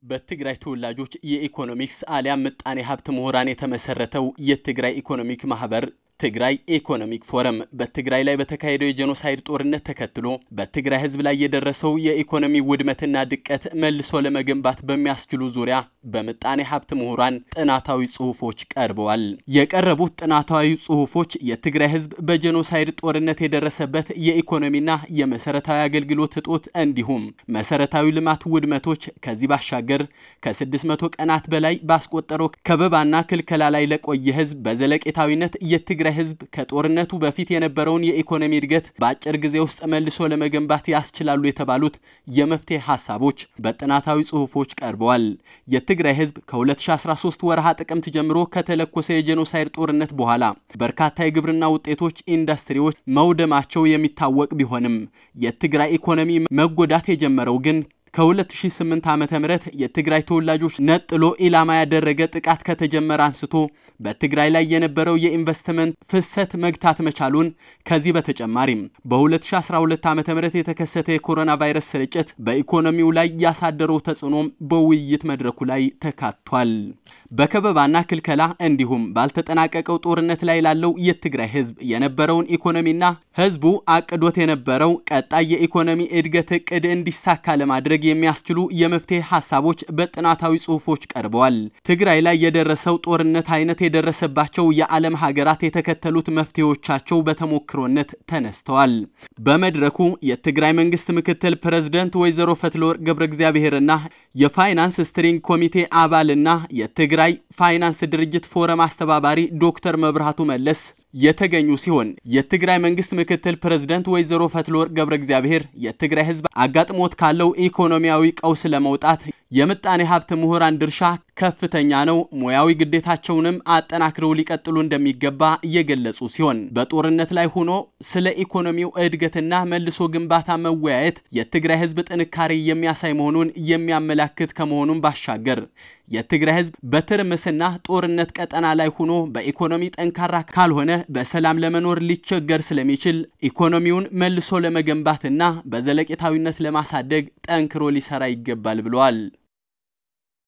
በትግራይ ተወላጆች የኢኮኖሚክስ አሊያም ምጣኔ ሀብት ምሁራን የተመሰረተው የትግራይ ኢኮኖሚክ ማህበር ትግራይ ኢኮኖሚክ ፎረም በትግራይ ላይ በተካሄደው የጄኖሳይድ ጦርነት ተከትሎ በትግራይ ሕዝብ ላይ የደረሰው የኢኮኖሚ ውድመትና ድቀት መልሶ ለመገንባት በሚያስችሉ ዙሪያ በምጣኔ ሀብት ምሁራን ጥናታዊ ጽሁፎች ቀርበዋል። የቀረቡት ጥናታዊ ጽሁፎች የትግራይ ሕዝብ በጄኖሳይድ ጦርነት የደረሰበት የኢኮኖሚና የመሰረታዊ አገልግሎት እጦት እንዲሁም መሰረታዊ ልማት ውድመቶች ከዚህ ባሻገር ከ600 ቀናት በላይ ባስቆጠረው ከበባና ክልከላ ላይ ለቆየ ሕዝብ በዘለቄታዊነት የትግራይ የትግራይ ህዝብ ከጦርነቱ በፊት የነበረውን የኢኮኖሚ እድገት በአጭር ጊዜ ውስጥ መልሶ ለመገንባት ያስችላሉ የተባሉት የመፍትሄ ሀሳቦች በጥናታዊ ጽሁፎች ቀርበዋል። የትግራይ ህዝብ ከ2013 ወርሃ ጥቅምት ጀምሮ ከተለኮሰ የጄኖሳይድ ጦርነት በኋላ በርካታ የግብርና ውጤቶች፣ ኢንዱስትሪዎች መውደማቸው የሚታወቅ ቢሆንም የትግራይ ኢኮኖሚ መጎዳት የጀመረው ግን ከ2008 ዓ.ም የትግራይ ተወላጆች ነጥሎ ኢላማ ያደረገ ጥቃት ከተጀመረ አንስቶ በትግራይ ላይ የነበረው የኢንቨስትመንት ፍሰት መግታት መቻሉን ከዚህ በተጨማሪም በ2012 ዓ.ም የተከሰተ የኮሮና ቫይረስ ስርጭት በኢኮኖሚው ላይ ያሳደረው ተጽዕኖም በውይይት መድረኩ ላይ ተካቷል። በከበባና ክልከላ እንዲሁም ባልተጠናቀቀው ጦርነት ላይ ላለው የትግራይ ህዝብ የነበረውን ኢኮኖሚና ህዝቡ አቅዶት የነበረው ቀጣይ የኢኮኖሚ እድገት እቅድ እንዲሳካ ለማድረግ የሚያስችሉ የመፍትሄ ሀሳቦች በጥናታዊ ጽሁፎች ቀርበዋል። ትግራይ ላይ የደረሰው ጦርነት አይነት የደረሰባቸው የዓለም ሀገራት የተከተሉት መፍትሄዎቻቸው በተሞክሮነት ተነስተዋል። በመድረኩ የትግራይ መንግስት ምክትል ፕሬዝደንት ወይዘሮ ፈትለወርቅ ገብረ እግዚአብሔርና የፋይናንስ ስትሪንግ ኮሚቴ አባልና የትግራይ ፋይናንስ ድርጅት ፎረም አስተባባሪ ዶክተር መብራቱ መለስ የተገኙ ሲሆን የትግራይ መንግስት ምክትል ፕሬዝደንት ወይዘሮ ፈትለወርቅ ገብረ እግዚአብሔር የትግራይ ህዝብ አጋጥሞት ካለው ኢኮኖሚያዊ ቀውስ ለመውጣት የምጣኔ ሀብት ምሁራን ድርሻ ከፍተኛ ነው፣ ሙያዊ ግዴታቸውንም አጠናክረው ሊቀጥሉ እንደሚገባ እየገለጹ ሲሆን በጦርነት ላይ ሆኖ ስለ ኢኮኖሚው እድገትና መልሶ ግንባታ መወያየት የትግራይ ህዝብ ጥንካሬ የሚያሳይ መሆኑን የሚያመላክት ከመሆኑም ባሻገር የትግራይ ህዝብ በትርምስና ጦርነት ቀጠና ላይ ሆኖ በኢኮኖሚ ጠንካራ ካልሆነ በሰላም ለመኖር ሊቸገር ስለሚችል ኢኮኖሚውን መልሶ ለመገንባትና በዘለቄታዊነት ለማሳደግ ጠንክሮ ሊሰራ ይገባል ብለዋል።